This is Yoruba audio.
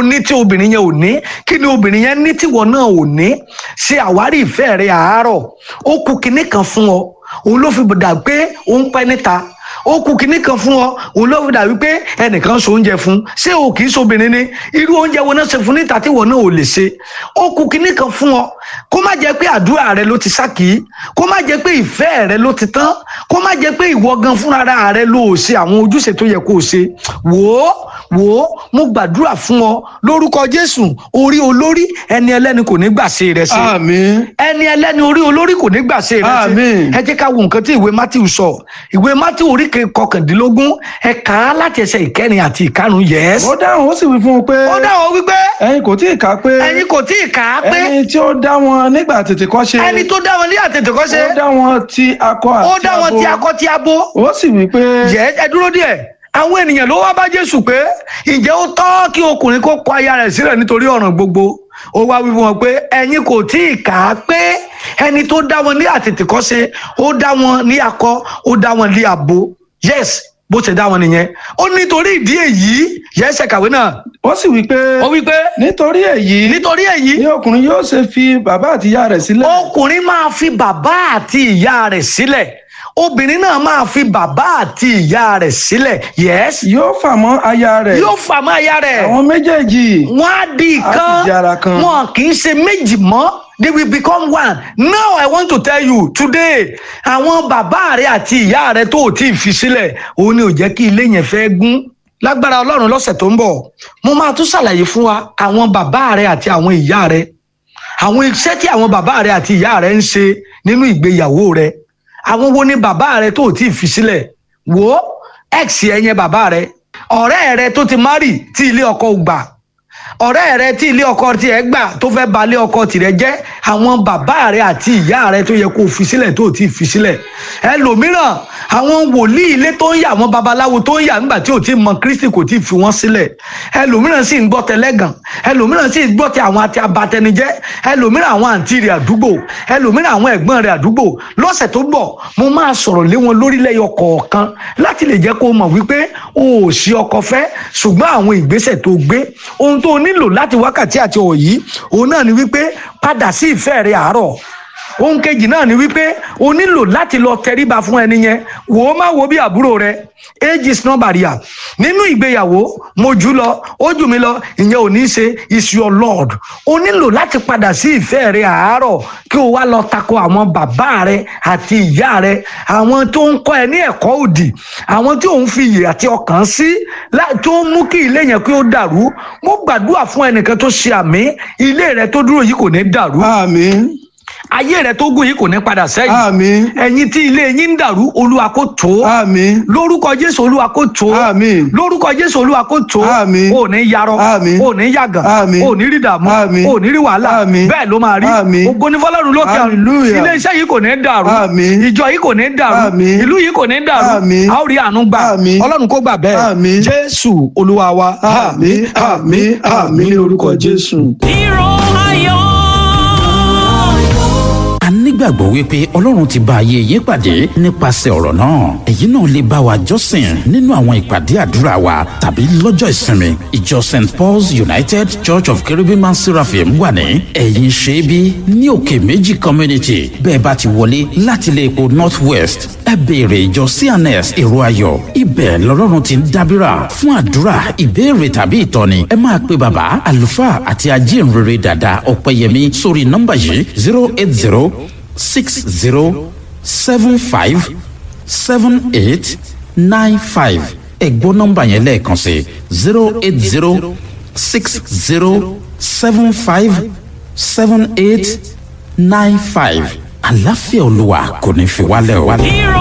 lo ní tí obìnrin yẹn ò ní kí ni obìnrin yẹn ní tíwọ náà ò ní ṣe àwárí ìfẹ́ rẹ àárọ̀ ó kù kinní kan fún ọ òun ló fi dà pé ó ń pẹ́ níta ó kù kinní kan fún ọ òun ló fi dà wípé ẹnìkan so oúnjẹ fún ṣé o kì í sobìnrin ni irú oúnjẹ wo náà ṣe fún níta tí wọn náà ò lè ṣe ó kù kinní kan fún ọ kó má jẹ́ pé àdúrà rẹ ló ti sákì kó má jẹ́ pé ìfẹ́ rẹ ló ti tán kó má jẹ́ pé ìwọ gan fúnra rẹ ló ò ṣe àwọn ojúṣe tó yẹ kó o ṣe wò ó wò ó mo gbàdúrà fún ọ lórúkọ Jésù orí olórí ẹni ẹlẹ́ni kò ní gbà ṣe rẹ ṣe àmín ẹni ẹlẹ́ni orí olórí kò ní gbà ṣe rẹ ṣe Àmín. ẹ jẹ́ ká wo nǹkan tí ìwé Matthew sọ ìwé Matthew orí ke- kọkàndínlógún ẹ kà á láti ẹsẹ̀ ìkẹrin àti ìkarùn yẹs. ó dáhùn ó sì wí fún un pé ó dáhùn wípé ẹ̀yin kò tí ì kà pé ẹ̀yin kò tí ì kà á pé ẹni tí ó dá wọn nígbà tètè kọ́ ṣe ẹni tó dá wọn ní àtètèkọ́ṣe ó dá wọn ti akọ àti ó dá wọn abo. ti akọ ti abo ó sì wí pé yẹ ẹ dúró díẹ̀ àwọn ènìyàn ló wá bá Jésù pé ǹjẹ́ ó tọ́ kí ọkùnrin kó kọ aya rẹ̀ sílẹ̀ nítorí ọ̀ràn gbogbo ó wá wí fún wọn pé ẹ̀yin kò tí ì kà á pé ẹni tó dá wọn ní àtètèkọ́ṣe ó dá wọn ní akọ ó dá wọn ní abo yes bó ṣe dá wọn nìyẹn ó nítorí ìdí èyí yẹsẹ kàwé náà ó sì wí pé ó wí pé nítorí èyí nítorí èyí ni ọkùnrin yóò ṣe fi bàbá àti ìyá rẹ̀ sílẹ̀ ọkùnrin máa fi bàbá àti ìyá rẹ̀ sílẹ̀ obìnrin náà máa fi bàbá àti ìyá rẹ̀ sílẹ̀ yes yóò fà mọ́ aya rẹ̀ yóò fà mọ́ aya rẹ̀ àwọn méjèèjì wọ́n á di Á sì di ara ìkan kan. wọn kì í ṣe méjì mọ́ they will become one now i want to tell you today àwọn bàbá rẹ àti ìyá rẹ tó ò tí ì fi sílẹ̀ òun ni ò jẹ́ kí ilé yẹn fẹ́ gún lágbára ọlọ́run lọ́sẹ̀ tó ń bọ̀ mo máa tún ṣàlàyé fún wa àwọn bàbá rẹ àti àwọn ìyá rẹ àwọn iṣẹ́ tí àwọn bàbá rẹ àti ìyá rẹ ń ṣe nínú ìgbéyàwó rẹ àwọn wo ni bàbá rẹ tó ò tí ì fi sílẹ̀ wò ó ex ẹ yẹn bàbá rẹ ọ̀rẹ́ rẹ tó ti márì tí ilé ọkọ ò gbà ọ̀rẹ́ rẹ tí ilé ọkọ tiẹ̀ gbà tó fẹ́ ba ilé ọkọ tirẹ̀ jẹ́ àwọn bàbá rẹ àti ìyá rẹ tó yẹ kó o fi sílẹ̀ tó o ti fi sílẹ̀ ẹlòmíràn àwọn wòlíì ilé tó ń yà àwọn babaláwo tó ń yà nígbà tí o ti mọ Kristi kò ti fi wọ́n sílẹ̀ ẹlòmíràn sì ń gbọ́ tẹlẹ́gàn ẹlòmíràn sì ń gbọ́ ti àwọn àti abatẹnijẹ́ ẹlòmíràn àwọn àǹtí rẹ̀ àdúgbò ẹlòmíràn àwọn ẹ̀gbọ́n rẹ̀ àdúgbò lọ́sẹ̀ tó bọ̀ mo máa sọ̀rọ̀ lé wọn lórílẹ̀ kọ̀ọ̀kan láti lè jẹ́ kó o mọ̀ wípé o ò sí ọkọ fẹ́ ṣùgbọ́n àwọn ìgbésẹ̀ tó gbé ohun tó o nílò láti wákàtí àti ọ̀wọ̀ yìí òun náà ni wípé padà sí ìfẹ́ rẹ àárọ̀ ohun kejì náà ni wípé o nílò láti lọ tẹríba fún ẹni yẹn wò ó má wo bí àbúrò rẹ age is not barrier nínú ìgbéyàwó mo jù lọ ó jù mí lọ ìyẹn ò ní í ṣe is your lord o nílò láti padà sí ìfẹ́ rẹ àárọ̀ kí o wá lọ tako àwọn bàbá rẹ àti ìyá rẹ àwọn tó ń kọ́ ẹ ní ẹ̀kọ́ òdì àwọn tí òun fi iyè àti ọkàn sí lá- tó ń mú kí ilé yẹn kí ó dàrú mo gbàdúrà fún ẹnìkan tó ṣe àmì ilé rẹ tó dúró yìí kò ní dàrú àmín ayé rẹ tó gùn yìí kò ní padà sẹ́yìn àmín ẹ̀yin tí ilé yín ń dàrú olúwa kó tó àmín lórúkọ jésù olúwa kó tó Àmín. lórúkọ jésù olúwa kó tó Àmín. ò ní yarọ Àmín. ò ní yàgàn Àmín. ò ní rí dààmú Àmín. ò ní rí wàhálà Àmín. bẹ́ẹ̀ ló máa rí Àmín. ògo ní fọ́lọ́run lókè ọ̀run Hallelujah. ilé iṣẹ́ yìí kò ní dàrú Àmín. ìjọ yìí kò ní dàrú Àmín. ìlú yìí kò ní dàrú Àmín. a ó rí àánú gbà Àmín. ọlọ́run kó gbà bẹ́ẹ̀ Àmín. jésù olúwa wa àmín àmín àmín ní orúkọ jésù. Hero ayọ̀. a nígbàgbọ́ wípé ọlọ́run ti bá ayé yín pàdé nípasẹ̀ ọ̀rọ̀ náà èyí náà lè bá wa jọ́sìn nínú àwọn ìpàdé àdúrà wa tàbí lọ́jọ́ ìsinmi ìjọ st paul's united church of cherubim and seraphim wà ní ẹ̀yìn ṣẹ́bí ní òkè méjì community bẹ́ẹ̀ bá ti wọlé láti ilé epo north west ẹ béèrè ìjọ cns èrò ayọ̀ ibẹ̀ lọ́lọ́run ti ń dábìrà fún àdúrà ìbéèrè tàbí ìtọ́ni ẹ máa pe bàbá àlùfáà àti ajínrere dàda ọ̀pẹ̀yẹmí sórí nọ́mbà yìí zero eight zero six zero seven five seven eight nine five ẹ gbọ́ nọ́mbà yẹn lẹ́ẹ̀kan sí zero eight zero six zero seven five seven eight nine five àlàáfíà olúwa kò ní fi wálẹ̀ o. Hero